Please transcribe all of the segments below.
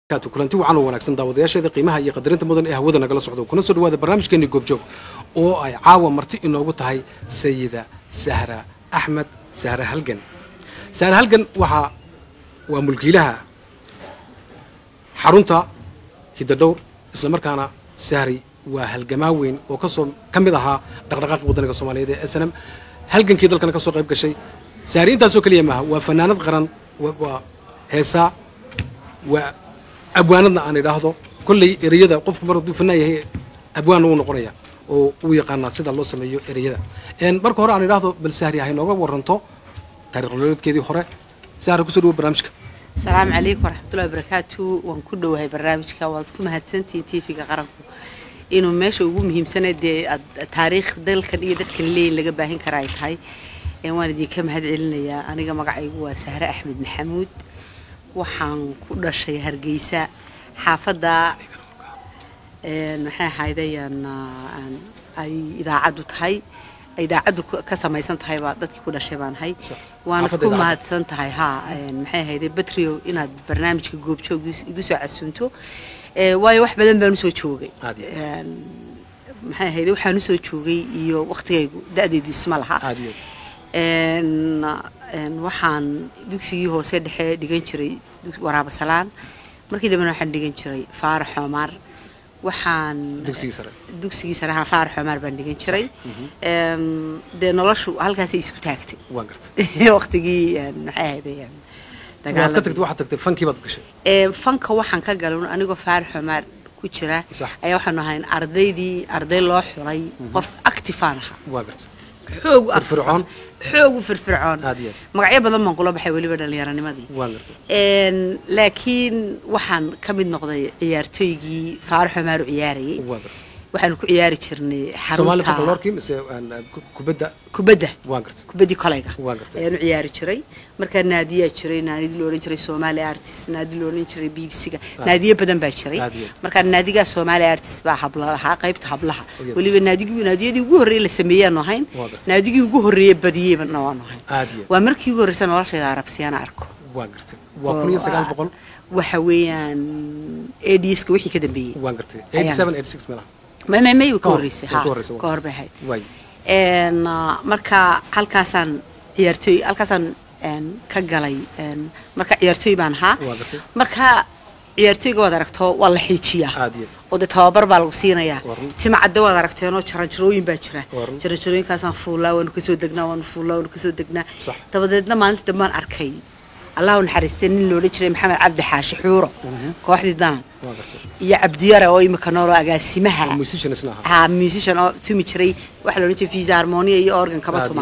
kulanti wacan oo wanaagsan daawadayaasheeda qiimaha iyo qadarinta mudan ee hawada nagala socdo kuna soo dhawaada barnaamijkeeni goobjoog oo ay caawa marti inoogu tahay sayida sahra axmed sahra halgan sahra halgan waxaa waa mulkiilaha xarunta hiddadhowr islamarkaana sahri waa halgamaa weyn oo kasoo ka mid ahaa dhaqdhaqaaqi wadaniga soomaaliyeed ee snm halgankii dalkana ka soo qayb gashay sahri intaasoo keliya maaha waa fanaanad qaran waa heesaa waa abwaanadna aan idhaahdo kolley ereyada qofku mar hadduu fanaan yahay abwaanna wuu noqonaya oo uu yaqaanaa sida loo sameeyo ereyada marka hore aan idhaahdo bal sahri hay nooga waranto taariikh nololeedkeedii hore sahri kusoo dhawo barnaamijka asalaamu calaykum waraxmatullahi wabarakaatu waan ku dhowahay barnaamijka waad ku mahadsantihiin tv-ga qaranku inuu meesha ugu muhiimsana dee taariikh dalkan iyo dadkan leeyin laga baahin kara ay tahay waan idinka mahad celinayaa aniga magacaygu waa sahre axmed maxamuud waxaan ku dhashay hargeysa xaafadda maxay ahaydayaan ay idaacaddu tahay idaacaddu ka samaysan tahay baa dadkii ku dhashay baan ahay waana ku mahadsan tahay haa maxay ahayday batrio inaad barnaamijka goobjoog igu soo casuunto waayo wax badan baan usoo joogay maxay ahayday waxaan usoo joogay iyo waktigaygu da-deedu isma laha waxaan dugsigii hoose dhexe dhigan jiray waraaba salaan markii dambena waxaan dhigan jiray faarax xoomaar waxaan dugsigii sare haa faarax xoomaar baan dhigan jiray dee noloshu halkaasay isku taagtay waqtigii maxay ahayday fanka waxaan ka galay anigoo faarax xoomaar ku jira ayaa waxaanu ahayn ardaydii arday loo xulay qof actifaan ahaa xoog xoogu firfircoon magacyo badan baan kula baxay weliba dhallinyaranimadii laakiin waxaan ka mid noqday ciyaartooygii faarax xomaaru ciyaarayay waxaanu ku ciyaari jirnay xaruntakubadda kubaddii kolayga ayaanu ciyaari jiray markaa naadiyaa jiray naadidii loodhan jiray somaali artist naadi loodhan jiray b b c-ga naadiyo badan baa jiray markaa naadigaa somaali artist baa habla ahaa qaybta hablaha weliba naadigii naadiyadii ugu horreeye la sameeyaanu ahayn naadigii ugu horreeye badiyeyna waanu ahayn waa markii ugu horreysa noloshayda arabsiyaana arko waxa weeyaan adska wixii ka dambeeyey may ka horreysay ha ka hor bay ahayd marka halkaasaan ciyaartooy halkaasaan ka galay marka ciyaartooy baan ahaa marka ciyaartooyga waad aragto waa la xiijiyaa oo dee tababar baa lagu siinayaa tima cadde waad aragteenoo jaranjarooyin baa jira jaranjarooyinkaasaan fuullaa waanu kasoo degnaa waanu fuullaa waanu kasoo degnaa dabadeedna maalinta dambaan arkay allahu naxariistay nin loodhan jiray maxamed cabdi xaashi xuuro kooxdii danan iyo cabdiyare oo imika noolo agaasimaha ha musician oo tumi jiray waxa loodhan jiray visa harmonia iyo organ kaba tuma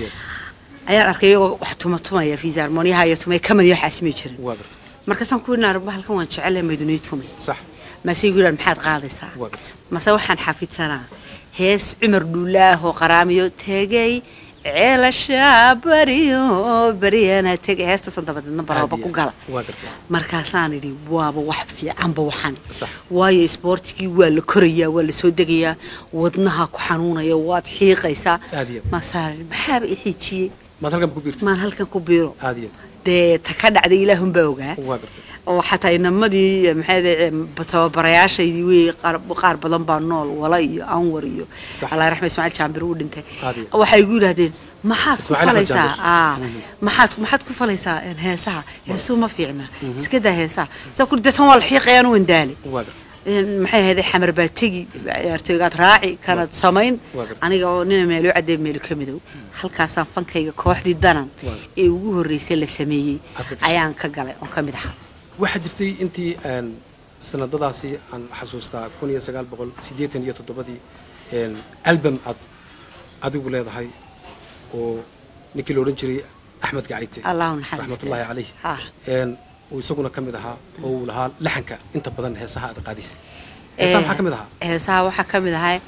ayaan arkay iyagoo wax tuma tumaya visa harmoniyaha iyo tumay kaman iyo waxaas may jirin markaasaan ku yidhi arba halkan waan jecelahay maydunii tumay maase igu yidhahan maxaad qaadaysaa mase waxaan xafidsanaa hees cumar dhuulaahoo qaraamiyo tegay ceelashaa bariyo baryana tegay heestaasaan dabadeedna barooba ku gala markaasaan idhi waaba wax fiicanba waxan waayo isboortigii waa la korayaa waa la soo degayaa wadnaha ku xanuunaya waad xiiqaysaa maasaan maxaaba i xiijiyey maan halkan ku biiro dee ta ka dhacday ilaahunbaa ogaa oo xataa inamadii maxay tababarayaashaydii wey qaar badan baa nool wala iyo anwar iyo allah raxme ismaaciil jaambir uu dhintay waxay igu yidhaahdeen maxaad ku falaysaa maxaad maxaad ku falaysaa heesaha heesuu ma fiicna iska daa heesaha saa ku deetan waa la xiiqayaan wandaale maxay ahayday xamar baa tegi ciyaartooygaad raaci kanad samayn aniga oo nina meelo cadee meelo ka midow halkaasaan fankayga kooxdii danan ee ugu horreysay la sameeyey ayaan ka galay oon ka mid ahaa waxaa jirtay intii sanadadaasi aan xasuustaa kun iyo sagaal boqol siddeetan iyo toddobadii album aad adigu leedahay oo ninkii la odhan jiray axmed gacayte raxmatullaahi calayh uu isaguna ka mid ahaa oo uu lahaa laxanka inta badan heesaha aad qaadaysa heesaha maxaa ka mid ahaa heesaha waxaa ka mid ahaa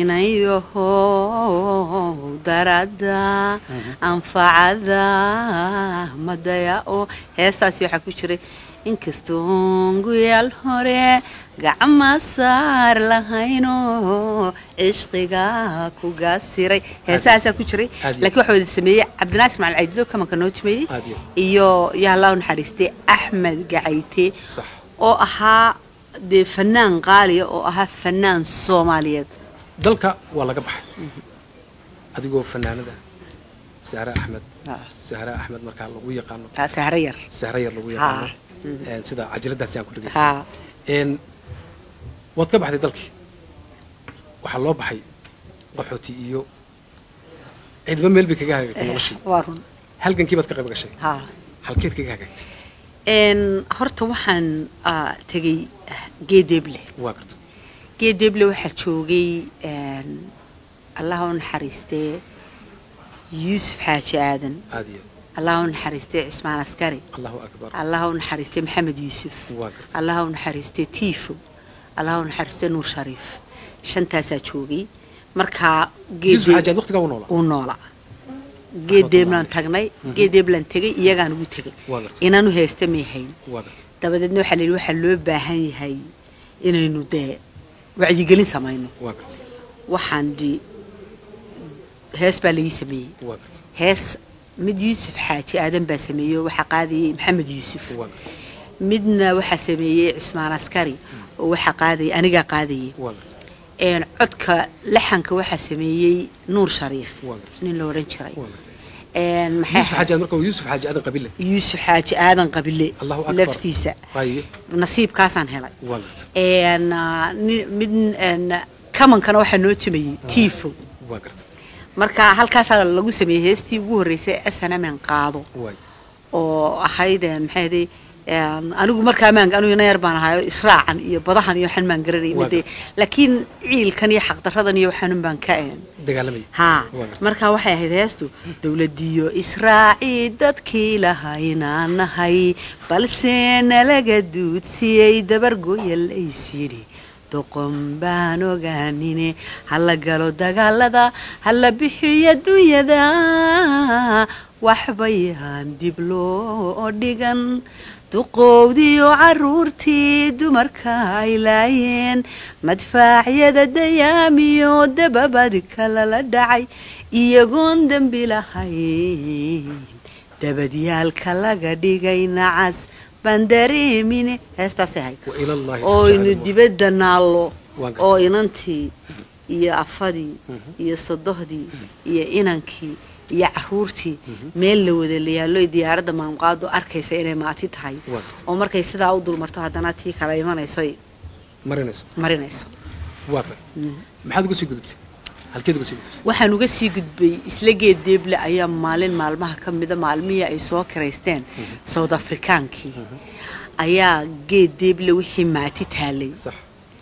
inayahow darada anfacada madaya oo heestaasi waxaa ku jiray inkastoon guyaal hore gacma saar lahayno cishqiga ku gaasiray heesahaasaa ku jiray laakiin waxaa wada sameeyey cabdinaasir macalin caydido kamanka noo tumeeyey iyo iyo allahu naxariistay axmed gacayte oo ahaa dee fanaan qaaliya oo ahaa fanaan soomaaliyeed dalka waa laga baxay adigoo fanaanada sahre axmed sahre axmed markaa lagu yaqaano sahre yar sahre yar lagu yaqaano sida cajaladaasi aan ku dhegaystay waad ka baxday dalkii waxaa loo baxay qaxooti iyo ciidba meel bay kaga hagaagtay noloshii waa run halgankii baad ka qayb gashay halkeed kaga hagaagtay horta waxaan tegey geedeeble waa garta geedeeble waxaa joogay allah u naxariistee yuusuf xaaji aadan aad iyo allah u naxariistee cismaan askari allahu akbar allah u naxariistee maxamed yuusuf waa garta allah u naxariistee tiifo allah u naxariistee nuur shariif shantaasaa joogay markaa yuusuf xaaji aad waqtigaa u noolaa uu noolaa geedeeblaan tagnay geedeeblaan tegay iyagaan ugu tegay waa garta inanu heesta may hayn waa garta dabadeedna waxaa layidhi waxaa loo baahan yahay inaynu dee wacyigelin samayno waa garta waxaan dhi hees baa laii sameeyey waa garta hees mid yuusuf xaaji aadan baa sameeyey oo waxaa qaadayay maxamed yuusuf waa garta midna waxaa sameeyey cismaan askari oo waxaa qaadayay anigaa qaadayay waa garta een codka laxanka waxaa sameeyey nuur shariif waa garta nin la odhan jiray waa garta een maxay yuusuf xaaji aad marka waa yuusuf xaaji aadan qabile yuusuf xaaji aadan qabile allahu akbar laftiisa haye nasiibkaasaan helay waa garta een ni- mid een kamankana waxaa noo tumayey tiifo waa garta marka halkaasaa lagu sameeyey heestii ugu horreysay snmn qaado waay oo ahayd een maxay ahayd een anigu markaa maan anigu ina yar baan ahayo israacan iyo badahan iyo waxaan maan garanay Waa made laakiin ciilkan iyo xaqdaradan iyo waxaan baan ka een dagaalamay haa Waa gartay. marka waxay ahayd heestu dowladiyo israaci dadkii lahaynaan nahay balse nalaga duudsiyey dabargoya laysyidhi doqon baan ogaanine hala galo dagaalada hala bixiyo dunyada waxbayaan dib loo dhigan duqowdiyo caruurtii dumarka ay laayeen madfaacyada dayaamiyo dababad kalala dhacay iyagoon dembi lahayn dabadyaalka laga dhigay nacas baan dareemine heestaasay ahayd wa ilallaahi ooynu tajcalu dibadda naallo Waa gartay. oo inantii iyo afadii iyo sodohdii iyo inankii iyo caruurtii meel la wada layaallo diyaaradda maamqaadu arkaysa inay maati tahay Waa gartay. oo markay sidaa u dulmarto haddana tii kala imanayso ay marinayso marinayso waa tay maxaad uga sii gudubtay halkeed uga sii gudubtay waxaan uga sii gudbay isla geed deeble ayaa maalin maalmaha ka mida maalmihii ay soo kiraysteen south afrikaankii ayaa geed deeble wixii maati taalay sax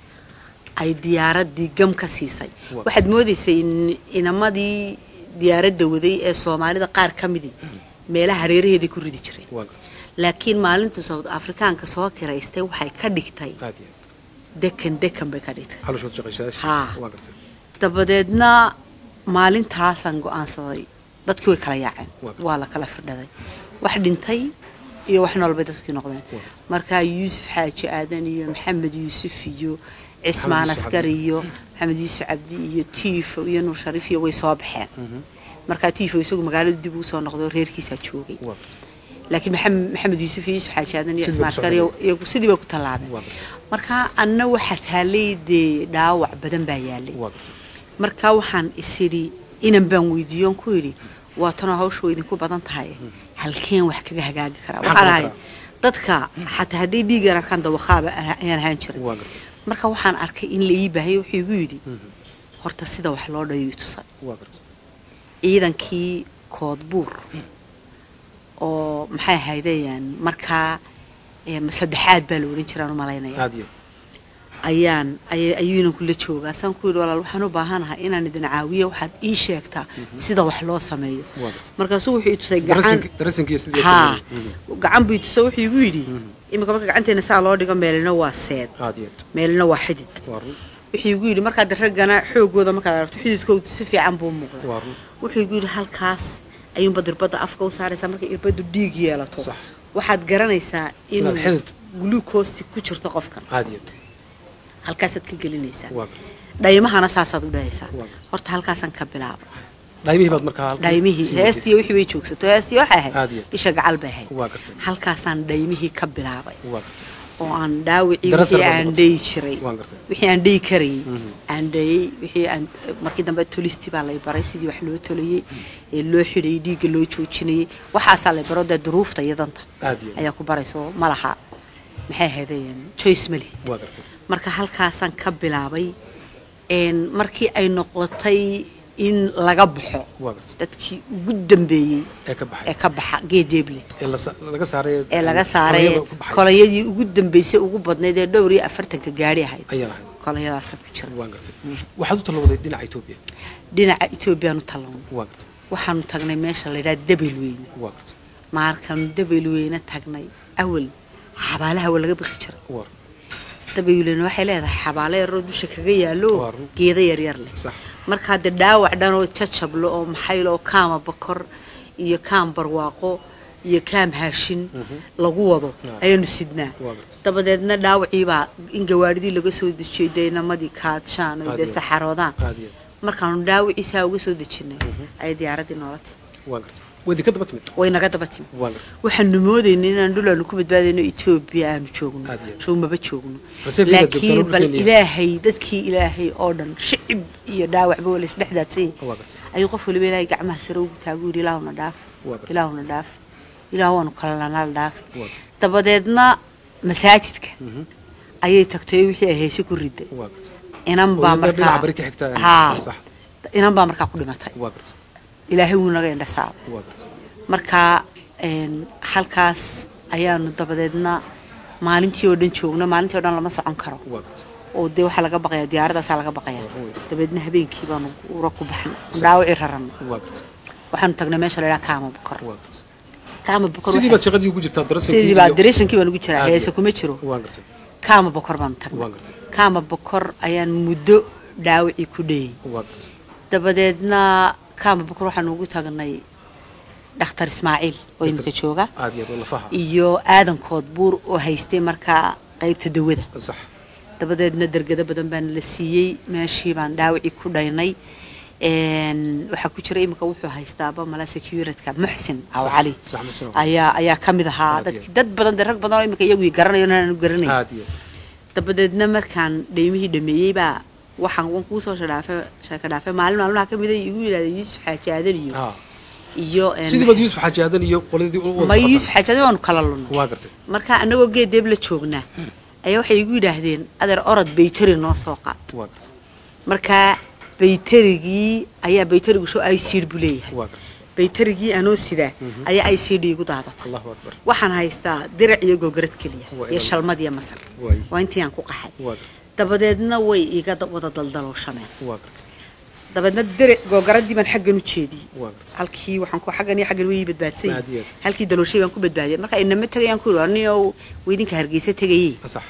ay diyaaraddii gam ka siisay Waa. waxaad moodaysay in inamadii diyaaradda waday ee soomaalida qaar ka midii meelaha hareeraheedii ku ridi jiray waa gartay laakiin maalintu south afrikaanka soo kiraystay waxay ka dhigtay aad iyo dekan dekan bay ka dhigtay xalushood shaqaysayaasha Haa. waa gartay dabadeedna maalintaasaan go'aansaday dadkii way kala yaaceen Waa. waa la kala firdhaday wax dhintay iyo wax nool bay dadkii noqdeen Waa. markaa yuusuf xaaji aadan iyo maxamed yuusuf iyo cismaan Yuusuf askari Cabdi. iyo maxamed yuusuf cabdi iyo tiifo iyo nuur shariif iyo way soo baxeen markaa tiifo isagu magaalada dib uu soo noqday oo reerkiisaa joogay waa gartay laakiin maxamed maxamed yuusuf iyo yuusuf xaaji aadan iyo Sidii cismaan bay ku askari iyo- iyagu sidii bay ku tallaabeen waa gartay markaa anna waxaa taalay dee dhaawac badan baa yaalay waa gartay markaa waxaan isidhi inan baan weydiiyoon ku idhi waa tanoo hawsha way idinku badan tahay halkeen wax kaga hagaagi karaa Maxaa waxaan qaban ahay dadka xataa hadday dhiigan arkaan dawakhaaba ayaan ahaan jirin waa gartay marka waxaan arkay in la ii baahaya wuxuu igu yidhi horta sida wax loo dhayo i tusay waa gartay ciidankii koodbuur oo maxay ahaydeen markaa em, saddexaad baa la odhan jiraan u malaynaya aad iyo ayaan ay- ayuu inanku la joogaa saan ku yidhi walaal waxaan u baahanahay inaan idin caawiyo waxaad ii sheegtaa sida wax loo sameeyo waa gartay markaasuu wuxuu i tusay gacan darasinki darasinkiiyo sidii haa gacan buu i tusay wuxuu igu yidhi iminka marka gacanteena saa loo dhigo meelina waa seed aad iyo meelina waa xidid waa run wuxuu igu yidhi markaad raggana xoogooda markaad aragto xididkoodu si fiican buu muuqda waa run wuxuu igu yidhi halkaas ayuunba dirbadda afka u saaraysaa markay irbaddu dhiig yeelato Sax. waxaad garanaysaa Inaad inuu xidid. glucoosti ku jirto qofkan aad iyo halkaasaad ka gelinaysaa waa gartay dhaymahana saasaad u dhahaysaa Waa. horta halkaasaan ka bilaaba dhaymihii baad markaa halkii dhaymihii sii heestii wixii bay joogsato heestii waxay Aad ahayd iyo. isha gacal bay ahayd waa gartay halkaasaan dhaymihii ka bilaabay waa gartay oo aan dhaawicii Darasar wixii baad aan noqotay. dhayi jiray waan gartay wixii aan dhayi karayay Mhm. aan dhayay wixii aan markii dambe tolisti baa lay baray sidii wax loo tolayay ee loo xidhayay dhiigga loo joojinayay waxaasaa lay baro dee duruufta iyo danta aad iyo aad ayaa ku barayso ma laha maxay ahaydeen choice ma lihi waa gartay marka halkaasaan ka bilaabay een markii ay noqotay in laga baxo waa gartay dadkii ugu dambeeyey ee ka ee baxay ka baxa geedeeble ee la sa- laga saaray ee laga saaray kolayada ku baxay kolayadii ugu dambeysay ugu badnayd ee dhowr iyo afartanka gaari ahayd ayaan ahay kolayadaasa ku jira waan gartay waxaad u talawday dhinaca etoobiya dhinaca etoobiyaanu tallawnay waa gartay waxaanu tagnay meesha la yidhaha dabelweyne waa gartay markaanu dabelweyne tagnay awal xabaalaha waa laga bixi jira waa dabelweyne waxay leedahay xabaalo yaroo dusha kaga yaallo Waa run. geedo yaryar leh sax markaa dee dhaawac dhan oo jajablo oo maxaylo oo kaama bakor iyo kaam barwaaqo iyo kaam haashin lagu wado Ah. ayaanu sidnaa waa gartay dabadeedna dhaawiciibaa in gawaadhidii laga soo dejiyey dee inamadii kaadshaan oo Aad dee iyo aad. saxaroodaan aad iyo aad markaanu dhaawiciisaa uga soo dejinay ayay diyaaraddii noola timi waa gartay waa idinka daba timid way naga daba timi waa gartay waxaanu moodaynay inaan dhul aanu ku badbaadayno etoobiya aanu joogno Aad iyo aad. joogmaba joogno Reserve inaad laakiin joogtaan bal dhulkeena ilaahay dadkii ilaahay oo dhan shicib iyo dhaawacba waa laysdhex daadsan yahay waa gartay ayuu qof waliba ilaahay gacmaha sare ugu taagu yidhi ilaahuna dhaaf waa gartay ilaahuna dhaaf ilaah waanu kala lanaal dhaaf waa gartay dabadeedna masaajidka Mhm. ayay tagtay wixii ay hayse ku riday waa gartay inan oo baa iyadana dhinaca markaa bari ka xigta haa sax inan baa markaa ku dhimatay waa gartay ilaahay wuu naga indhasaaba waa gartay markaa een, halkaas ayaanu dabadeedna maalintii oo dhan joogno maalintii oo dhan lama socon karo waa gartay oo dee waxaa laga baqaya diyaaradaasaa laga baqaya Waa weyn. dabeedna habeenkii baanu ura ku baxnay dhaawacii raranno waa gartay waxaanu tagnay meesha la yidhaha kaama bukor waa gartay kaama bukor sidii waxay- baad shaqadii ugu jirtaa darasankii sidii baa iyo- dareesankii baan ugu jiraa Aad heese iyo- kuma jiro waa gartay kaama bokor baanu tagnay waa gartay kaama bokor ayaan muddo dhaawacii ku dhayay waa gartay dabadeedna kaama bokor waxaanu ugu tagnay dhakhtar ismaaciil oo imika jooga aad iyo aad oo lafaha iyo aadankood buur oo haystay markaa qaybta dawada sax dabadeedna dergado badan baana la siiyey meeshii baan dhaawacii ku dhaynay Een, waxaa ku jira imika wuxuu haystaaba mala securitka muxsin aw Sax, cali sax, Muxsin Aw. ayaa ayaa ka mid ahaa Aad iyo dadki dad badan dee rag badan oo imika iyagu garanayo inaanu garanayn aad iyo dabadeedna markaan dhaymihii dhameeyey baa waxaan wan kuusoo shadhaafe sheeka dhaafe maalin maalmaha ka mida igu yidhahda yuusuf xaaji aadan iyo haa iyo een, sidii baad yuusuf xaaji aadan iyo qoladii u wada ma socotaan. yuusuf xaaji aadan waanu kala lunno waa gartay marka anagoo geedeeb la joognaa ayaa waxay igu yidhaahdeen adeer orod baytari noo soo qaad waa gartay marka baytarigii ayaa baytarigu soo icd buu leeyahay waa gartay baytarigii anoo sidaa ayaa icd igu daadatay allahu akbar waxaan haystaa dirac iyo gogarad keliya Waa iyo inaad- shalmad iyo masar waay waa intii aan ku qaxay waa gartay dabadeedna way iga da- wada daldalooshameen waa gartay dabadeedna dirac gogaradii baan xaggan u jeediyey waa gartay halkii waxaan ku xaggan iyo xaggan way badbaadsan Aad iyo yihiin aad. halkii dalooshay baan ku badbaadiyay marka inama tegayaan ku yidhi aniyo weydinka hargeysa tegayey sax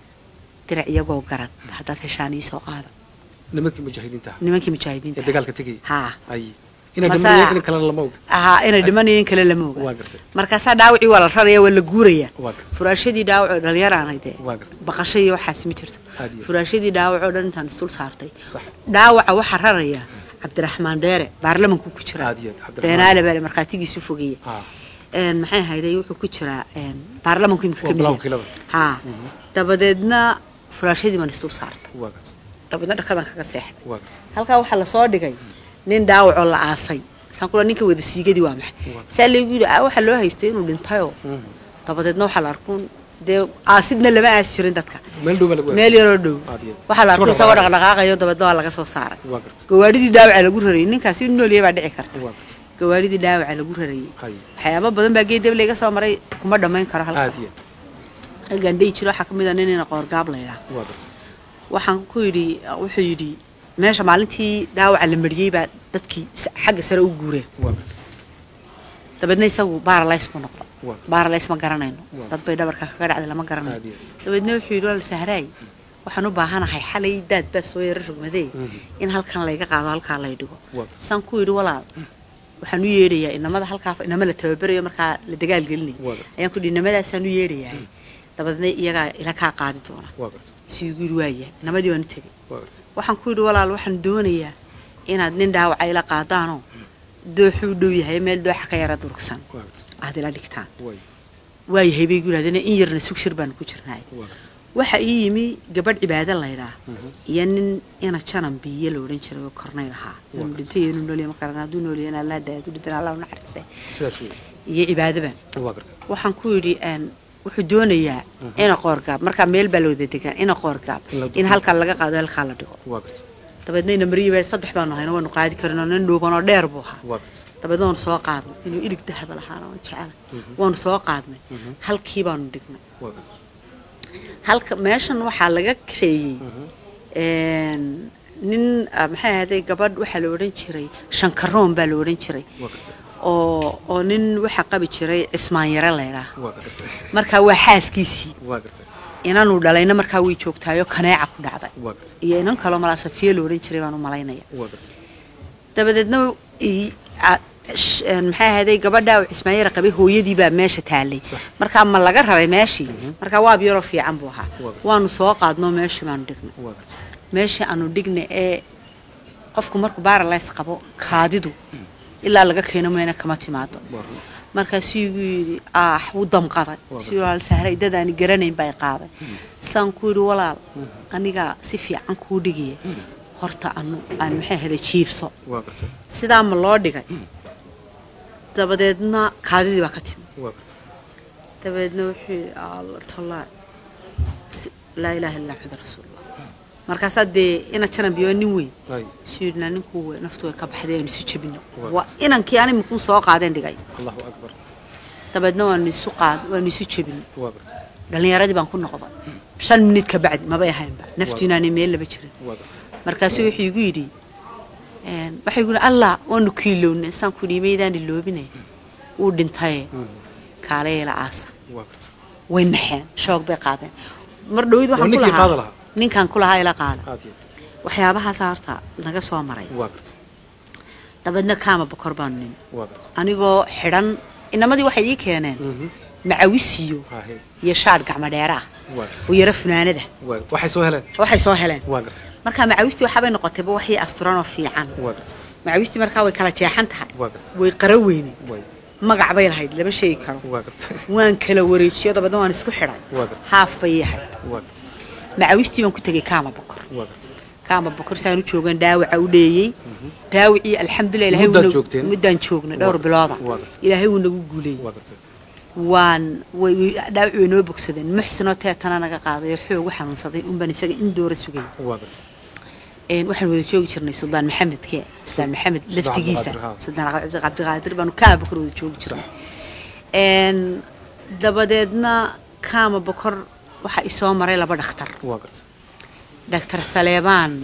dirac iyo gogarad haddaad heshaan ii soo qaada nimankii mujaahidiinta ahaa nimankii ee mujaahidiinta dagaalka tegayay haa ay inay Masa- dhimanayeen in kalena lama og ahaa inay dhimanayeen kale lama oga waa gartay markaasaa dhaawacii waa la raraya waa la guuraya waa gartay furaashadii dhaawacoo dhalinyaraanay dee waa gartay baqasho iyo waxaas ma jirto aad iyo furaashadii dhaawacoo dhan intaan isdul saartay sax dhaawaca waxaa raraya cabdiraxmaan dheere baarlamanku ku jira aad iyo aad cabdiraxmaan beenaale baale markhaatigiisu fogeeya haa Een, maxay ahayday wuxuu ku jiraa een, baarlamanku imika waa ka mid bilaw yahay. kilada haa dabadeedna furaashadii baan isdul saartay waa gartay dabadeedna dhakadan kaga seexday waa gartay halkaa waxaa lasoo dhigay nin dhaawacoo la aasay saan kula ninka wada siigadii waa maxay Waa. saa laygu yidhi "Ah, waxaa loo haystay inuu dhintayoo Mhm. dabadeedna waxaa la arkuun dee aasidna lama aasi jirin dadka meel dhow baa lagu meel yaroo dhow aad iyo waxaa la Isagoo arkuun isagoo dhaqaaqaya. dhaqdhaqaaqayo dabeedna waa laga soo saaray waa gartay gawaadhidii dhaawaca lagu rarayay ninkaasi inuu noolyahay baa dhici karta waa gartay gawaadhidii dhaawaca lagu rarayay hay waxyaabo badan baa geed layga soo maray kuma dhammayn karo halka aad iyo aad halkan dhihi jiro waxaa ka mid a nin ina qoorgaab la yidhaah waa gartay waxaan ku yidhi wuxuu yidhi meesha maalintii dhaawaca la mariyey baa dadkii s- xagga sare u guureen waa gartay dabeedna isagu baaralays buu noqda waa baaralays ma garanayno Waa. dad bay dhabarka kaga dhacday lama aad garanayo iyo aad dabeedna wuxuu yidhi wal sahraay waxaan u baahanahay xalay daad baa soo yara rogmadee Mhm. in halkan layga qaado halkaa lay dhigo waa saan ku yidhi walaal waxaan u yeedhayaa inamada halkaa inama la tababarayo markaa la dagaal gelinayo waa gartay ayaan ku yidhi inamadaasaan u yeedhayaa dabadeedna iyagaa ila kaa qaadi doona waa gartay si igu yidhi waaya inamadii waan u tegey waa gartay waxaan ku yidhi walaal waxaan doonayaa inaad nin dhaawaca ila qaadaanoo dooxuu dhow yahay meel dooxa ka yara durugsan waa gartay aad ila dhigtaan way waayahay bay gu yidhahdeen in yarna sug shir baanu ku jirnaay waa gartay waxa ii yimi gabadh cibaado laydhaa iyo nin ina janan biyo la odhan jiray oo kornay lahaa inuu dhintay iyo inuu noolyahay ma qaran hadduu noolyahay in allah daaya hadduu dhintana allah u naxariistay sidaas wey iyo cibaadaban waa gartay waxaan ku yidhi een, wuxuu doonayaa ina qoorgaab markaa meel baa la wada degaan ina qoorgaab In la- in halkaa laga qaado halkaa la dhigo waa gartay dabeedna ina mariyi baa saddex baanu hayno waanu qaadi karinoo nin dhuuban oo dheer buu ahaa waa gartay dabeedna waanu soo qaadnay inuu ilig dahaba lahaana waan jecela waanu soo qaadnay halkii baanu dhignay waa gartay halka meeshan waxaa laga kaxeeyey een, nin ah, maxay ahaaday gabadh waxaa la odhan jiray shankaroon baa la odhan jiray waa gartay oo oo nin waxaa qabi jiray cismaan yare laydhaa waa gartay markaa waa xaaskiisii waa gartay inanuu dhalayna markaa way joogtaayoo kaneeca ku dhacday waa gartay iyo inan kaloo malaa safiya la odhan jiray baan u malaynaya waa gartay dabadeedna i- a- sh- een, maxay ahaaday gabadhaa uu cismaanyara qabay hooyadii baa meesha taallay Sax. markaa ma laga raray meeshii markaa waab yaroo fiican buu ahaa Waa gartay. waanu soo qaadnoo meeshii baanu dhignay waa gartay meeshii aanu dhignay ee qofku markuu baaralays qabo kaadidu ilaa laga keeno mayna kama timaado waa run markaasuu igu yidhi ah wuu damqaday Waa si walaal sahray dadaani garanayn bay qaaday saan ku yidhi walaal anigaa si fiican kuu dhigaya horta anu aan maxay ahada jiifso waa gartay sidaa ma loo dhigay dabadeedna kaadidii baa ka timi waa gartay dabadeedna wuxuu yidhi alla tallaa si- laa ilaaha illa maxamed rasuulullah markaasaa dee ina janan biyo nin weyn ay suu yidhi naa ninkuu we- naftu way ka baxday aynu isu jebino Waa waa inankii ani makuu soo qaadeen dhigay allahu akbar dabeedna waanu isu qaad waanu isu jebino waa gartay dhallinyaradii baan ku noqday shan minid ka bacdi mabay ahaynba naftiinaani meel laba jirin waa gartay markaasuu wuxuu igu yidhi een, waxay igu yidhi allah waanu kiilownay saan ku yidhi maydaan iloobinay wuu dhintaye kaaleela aasa waa gartay way naxeen shoog bay qaadeen mar dhowid waxaan ku ninkii qaada lahaa lahaa? ninkaan ku lahaa ila qaada aad iyo waxyaabahaasa horta naga soo maray waa gartay dabeedna kaama bokor baanu nimi waa gartay anigoo xidhan inamadii waxay ii keeneen macawisiyo haahe iyo shaadh gacmo dheera ah waa oo gartay yaro funaanada waa waxay soo heleen waxay soo heleen waa gartay markaa macawistii waxaabay noqotayba waxii asturanoo fiican waa gartay macawistii markaa way kala jeexan tahay waa gartay way qara weyneed way magac bay lahayd lama sheegi karo waa gartay waan kala wareejiyo dabeedna waan isku xidhay waa gartay haaf bay ii ahayd waa gartay macawistii baan ku tegey kaama bokor waa gartay kaama bokor saan u joogan dhaawaca u dheeyey dhaawacii alxamdulilah ilaahay Muddaad wuu nagu- joogteen? muddaan joognay dhowr Waa- bilooda waa gartay. ilaahay wuu nagu guuleeyey waa gartay waan way way- dhaawaci way noo bogsadeen muxsinoo teetana naga qaaday oo xoog u xanuunsaday unbaan isaga in doora sugay waa gartay een waxaan wada joogi jirnay suldaan maxamedke suldaan maxamed laftigiisa Cabdiqaadir, haa. suldaan cabdi- cabdiqaadir baanu kaama bokor wada joogi jirnay een dabadeedna kaama bokor waxaa isoo maray laba dhakhtar waa gartay dhakhtar saleebaan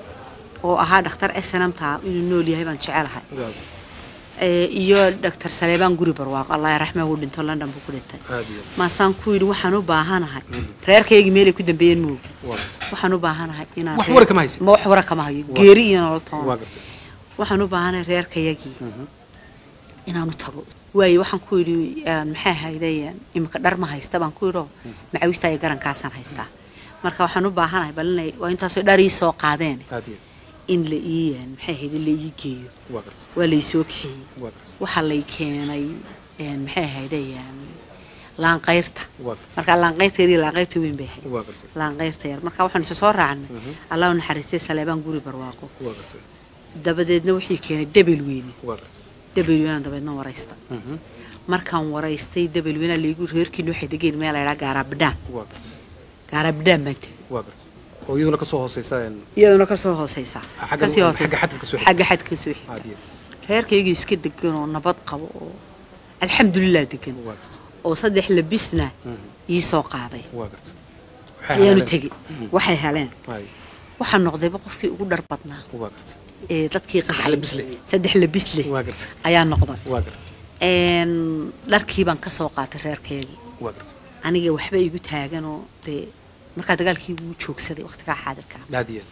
oo ahaa dhakhtar snmta inuu nool yahay baan jecelahay waa ee, iyo dhakhtar saleebaan guri barwaaqo allah raxme wuu dhinto london buu ku dhintay aad iyo maasaan ku yidhi waxaan u baahanahay reerkaygii meelay ku dambeeyeen moogi waa gartay waxaan u baahanahay inaan Wax reer- wara kama haysid? ma wax wara kama hayo geeri iyo nolol waa toona gartay waxaan u baahanahay reerkayagii inaan u tago waayo waxaan ku yidhi een, maxay ahaydeen imika dhar ma haysta baan ku yidhoo macawista iyo garankaasaan haystaa marka waxaan u baahanahay bal inay waa intaasoo dhar ii soo qaadeen aad iyo in la ii een, maxay ahayd in la ii geeyo waa gartay waa lay soo kaxeeyey waa gartay waxaa lay keenay een, maxay ahaydeen laanqayrta waa gartay marka laanqayrta yar iyo laanqayrta weyn bay ahayd waa gartay laanqayrta yar marka waxaan isa soo raacnay allah u naxariistay saleebaan guri barwaaqo waa gartay dabadeedna wixii keenay debel weyne waa gartay debel weynaan dabeedna waraysta markaan waraystay debel weynaa laygu reerkiina waxay degeen meel laydhaa gaaraabidhaan waa gartay gaaraabidhaan baan tegey waa gartay oo iyaduna kasoo hooseysa een iyaduna kasoo hooseysa Xagga- kasii hooseysa xagga xadka kasoo xigta. xagga xadka kasoo xigta aad iyo reerkayga iska degan oo nabad qabo oo alxamdulilah degan waa gartay oo saddex labisna ii soo qaaday waa gartay Waxay ayaanu heleen. tegey waxay heleen Ay, waxaan noqdayba qofkii ugu dhar badnaa waa gartay ee dadkii qaxay labis leh. saddex labis leh waa gartay ayaa noqday waa gartay een dharkii baan ka soo qaatay reerkaygii waa gartay aniga waxba igu taaganoo dee markaa dagaalkii wuu joogsaday waqtigaa xaadirka aad iyo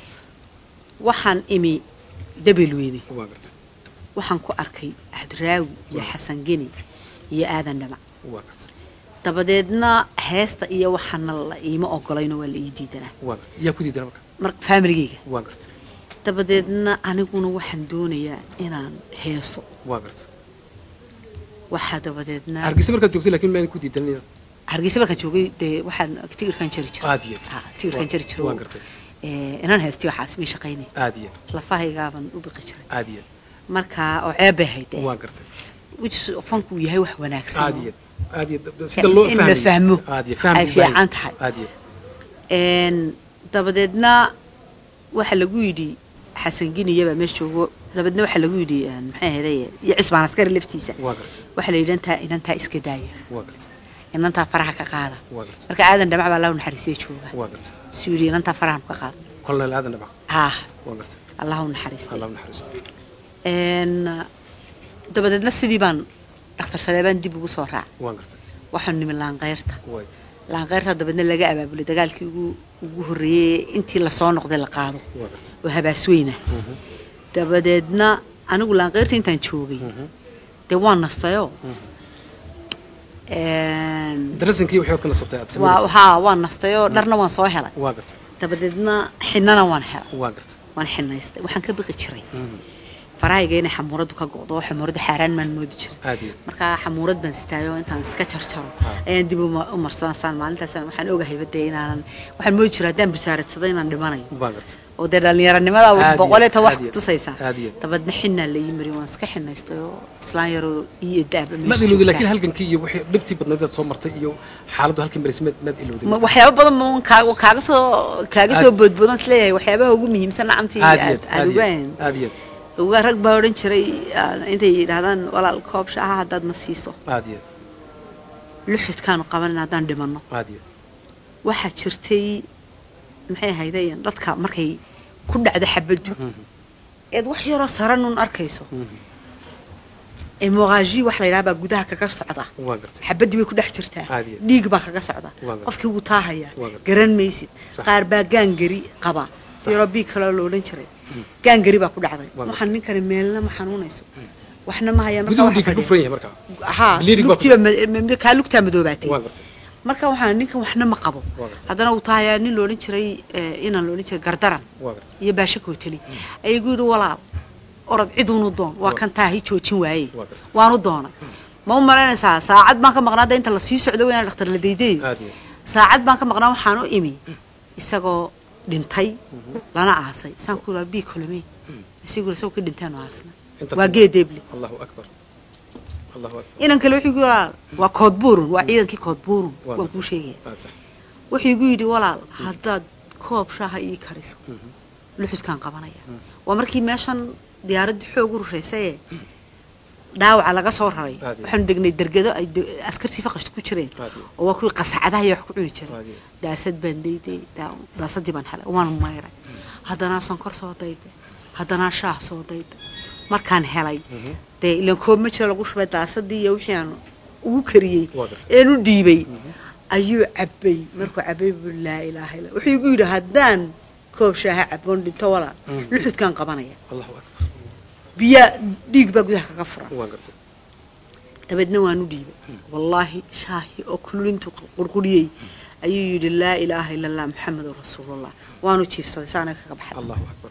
waxaan imi debel weyne waa gartay waxaan ku arkay ahdraawi iyo xasan geni iyo aadan dhamac waa gartay dabadeedna heesta iyo waxaana la iima ogolayno waa la ii diidanaa waa gartay yaa ku diidana marka mar faamiligayga waa gartay dabadeedna aniguna waxaan doonayaa inaan heeso waa gartay waxaa dabadeedna hargeysa markaad joogtay laakiin maan ku diidanina hargeysa markaan joogay dee waxaan tigirkaan jari jiray aad iyo Ha, tigirkaan jari jiray waan gartay Eh, inaan haysti waxaas may shaqaynay aad iyo lafahaygaaban u biqi jiray aad iyo marka oo ceeb bay ahayd waan gartay which fanku uu yahay wax wanaagsan aad iyo aad iyo sida loo in la fahmo aad iyo faham ay buu baahan fiican tahay aad iyo Een, dabadeedna waxaa lagu yidhi xasan giniyabaa meesha joogo dabadeedna waxaa lagu yidhi een, maxay ahaydey iyo cisbaan askari laftiisa waan gartay waxaa la yidhi intaa inantaa iska daaya waan gartay inantaa faraha ka qaada waan gartay marka aadan dhamac baa allahu naxariisiyo jooga waan gartay suu yidhi inantaa farahan ka qaada kolonel aadan dhabac ah waan gartay allahu naxariistay allah u naxariisto Een, dabadeedna sidii baan dhakhtar saleebaan dib ugu soo raacay waan gartay waxaanu nimi laanqeyrta way laanqeyrta dabadeedna laga abaabulay dagaalkii ugu ugu horreeyey intii lasoo noqday la qaado waan gartay oo habaasweyna dabadeedna anigu laanqeyrta intaan joogay dee waan nastayoo Een, darasankii waxaad ka nasatay aad waa samaysay haa waan nastayoo dharna waan soo helay waan gartay dabadeedna xinnana waan helay waan gartay waan xinaystay waxaan ka biqi jiray farahayga inay xamuuradu ka go'do oo xamuurada xaaraan maan moodi jiray aad iyo marka xamuurad baan sitaayo intaan iska jarjaro Ah. ayaan dib uma- u marsanasaan maalintaas waxaan ogahayba dee inaanan waxaan moodi jiray haddaan bisaaradsado inaan dhimanayo waan gartay oo dee dhallinyaranimada Aad iyo- boqol iyo toban wax aad iyo- kutusaysaa aad iyo. dabadna xinnaa la ii mari waan iska xinaystay oo islaan yaroo iyo daaba maad ilowday laakiin halgankii iyo wixii dhibtii badnayd aad soo martay iyo xaaladdu halkii maris maad maad ilowday Ma- waxyaabo badan ma kaaga kaaga soo kaaga soo Aad- boodboodan isleeyahay waxyaabaha ugu muhiimsan nacamtii aad iyo aad aad aad iyo ogaan aad iyo uga rag baa odhan jiray ah, intay yidhaahdaan walaal koob shaaha haddaad na siiso aad iyo luxudkaanu qabanin haddaan dhimanno aad iyo waxaa jirtay maxay ahaydeen dadka markay ku dhacdo xabaddu eed wax yaroo saranun arkayso emoqaaji wax la yidhaha baa gudaha kaga socda waan gartay xabaddii bay ku dhex jirtaa Caadi ah. dhiig baa kaga socda Waa gartay. qofkii wuu taahayaa Waa gartay. garan maysid Sax. qaar baa gaangari qaba yaroo biig kaloo la odhan jiray gaangari baa ku dhacday Waa waxaan ninkani meelna ma xanuunayso waxna ma hayaan guduhu waxa dhiig ka fadhiya. furan yahay markaa haa Bleeding baa ku lugtiiba ma- ma- kaa lugtaa madoobaatay waan gartay marka waxaan ninkan waxna ma qabo Waa gartay. haddana uu tahayaa nin loodhan jiray eh, inaan loodhan jiray gardaran waan gartay iyo baasha kooteli ayay gu yidhi walaal orod ciduunu doon waa kan taahi joojin waaye Waa gartay. waanu doonay ma u malaynaysaa saacad baan ka maqnaa hadda inta lasii socdo wayaan dhakhtar la daydayo aad iyo saacad baan ka maqnaa waxaan u imi isagoo dhintay lana aasay saan ku yidhaa bii kolome isigu isagoo ka dhintaan aasna Inta waa timid. geedeebli allahu akbar allahu akbar inan kale wuxuu igu yidhi walaal waa koodbuurun waa ciidankii koodbuurun Waa waan gartay. kuu sheegaya aad sax wuxuu igu yidhi walaal haddaad koob shaaha ii kariso luxudkaan qabanaya waa markii meeshan diyaaradda xoog u rushaysayee dhaawaca laga soo raray Aad iyo. waxaanu degnay dergado ay de- askartii faqashta ku jireen Aad iyo. oo waa kuwii qasacadaha iyo wax ku cuni jiray Aad iyo. daasad baan dayday daa- daasadii baan helay waan mayray haddanaa sonkor soo dayday haddanaa shaah soo dayday markaan helay dee ilan koob ma jira lagu shubay daasadii iyo wixii aan ugu kariyey Waa gartay. een u dhiibay ayuu cabbay markuu cabbay buu laa ilaaha illa wuxuu igu yidhi haddaan koob shaaha cabboon dhinto walaal luxudkaan qabanaya allahu akbar biyaa dhiig baa gudaha kaga furan waan gartay dabeedna waan u dhiibay wallaahi shaahi oo kululintu qurquriyey ayuu yidhi laa ilaaha ila allah maxamedun rasuulullah waanu jiifsaday saana kaga baxay allahu akbar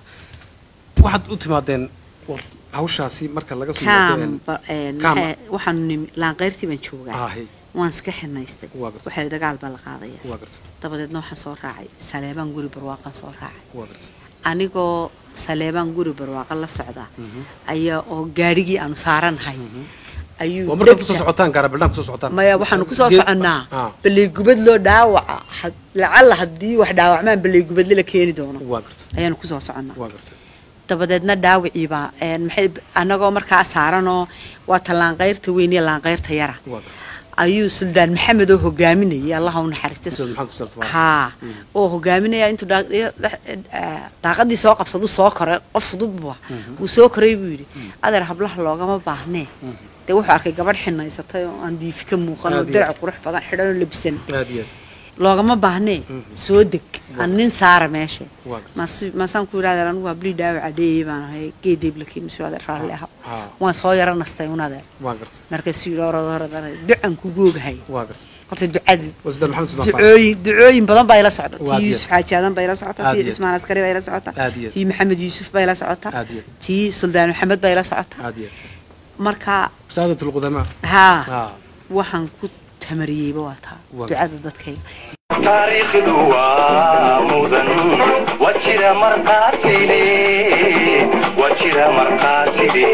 waxaad u timaadeen war- hawshaasi marka laga soo yimaado kaam ba- een, kaam. maxay- waxaanu nimi laanqeyrtii baan joogaa ahay waan iska xinaystay Waa gartay. waxaa dagaal baa la qaadaya waa gartay dabadeedna waxaan soo raacay saleebaan guri barwaaqaan soo raacay waa gartay anigoo saleebaan guri barwaaqa la socda ayaa oo gaadhigii aanu saaranahay ayuu waa markaad dhegta- kusoo socotaan gaarabildhaan kusoo socotaan maya waxaanu kusoo Geed- soconnaa Ah, baleygubad loo dhaawaca had- lacalla haddii wax dhaawacmaan baleygubadle la keeni doono waa gartay ayaanu kusoo soconnaa waa gartay dabadeedna dhaawiciibaa een, maxay annagoo markaa saaranoo waa ta laanqayrta weyn iyo laanqayrta yara waa gartay ayuu suldaan maxamed oo hogaaminayay allaha u naxariista Ustaad maxamed Ustaad Faarax. haa oo hogaaminaya intuu daa- dhex- eh, daaqadii soo qabsadu soo koray qof fudud buu ahaa wuu soo koray buu yidhi adeer hablaha loogama baahnee dee wuxuu arkay gabadh xinaysatay oo aan diifi ka muuqan oo Aad iyo dirac qurux badan xidhan oo labisan aad iyo loogama baahnee soo deg aan nin saara meesha Waa gartay. Maas- maasaan ku yidhahdeer anigu hablii dhaawac adeeyey baan ahay geedeeb lakiin masuu adeer raalli aha Ah. waan soo yaro nastay un adeer waa gartay markaasuu yidhi orod orod orod ducan ku googahay waa gartay horta ducadii waa Ustaad maxamed Ustaad Faarax. ducooyin ducooyin badan baa ila socda Waa tii diyaar. yuusuf xaaji aadan baa ila socota Aad tii iyo. cismaan askari baa ila socota Aad iyo. tii maxamed yuusuf baa ila socota Aad iyo. tii suldaan maxamed baa ila socota aad iyo marka saadat lqudamaa haa waxaan ku tamariyeyba waa taa ducada dadkayga taariikhdu waa mudan waa jira marqaatile waa jira marqaatile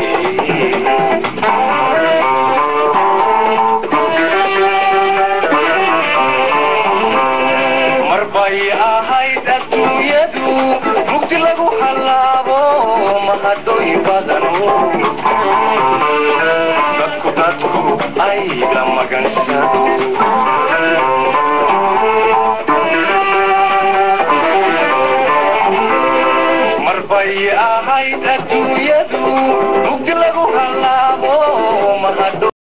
marbay ahayd adduunyadu mugdi lagu hallaabo mahadooy badano dadku dadku ay la magansado marbay ahayd adduunyadu mugdi lagu hallaabo mahado